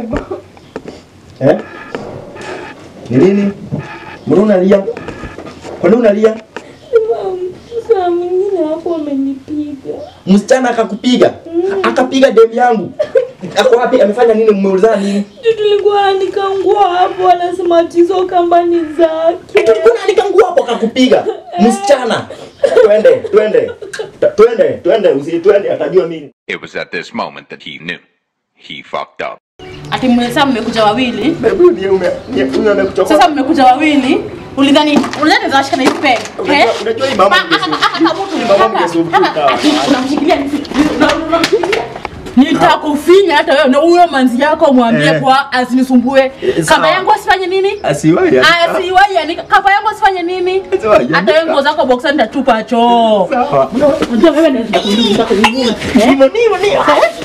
Eh? Ni nini? Mbona unalia? Kwa nini unalia? Saa mwingine hapo amenipiga. Msichana akakupiga? Akapiga demu yangu. Ako wapi? Amefanya nini? Mmeulizana nini? Juu tulikuwa anika nguo hapo, anasema tizo kamba ni zake. Tulikuwa naanika nguo hapo akakupiga. Msichana. Twende, twende. Ta- Twende, twende, usi twende atajua mimi. It was at this moment that he knew. He fucked up. Ati mmesa mmekuja wawili. Hebu ni ume ni huyo amekuchoka. Sasa mmekuja wawili. Ulidhani ulidhani zawashika na hivi pen. Unajua- unajua hii mama mgesu- mama mgesu mfuka. Unamshikilia Nitakufinya hata wewe na huyo manzi yako mwambie Eh. kwa asinisumbue. sawa. Kama yangu asifanye nini? Asiwahi. Asiwahi yani kama yangu asifanye nini? Asiwahi, Hata wewe nguo zako boxer nitatupa choo. Sawa. Unajua wewe ndio nitakuuliza nitakuuliza. Hivyo ndivyo ndio.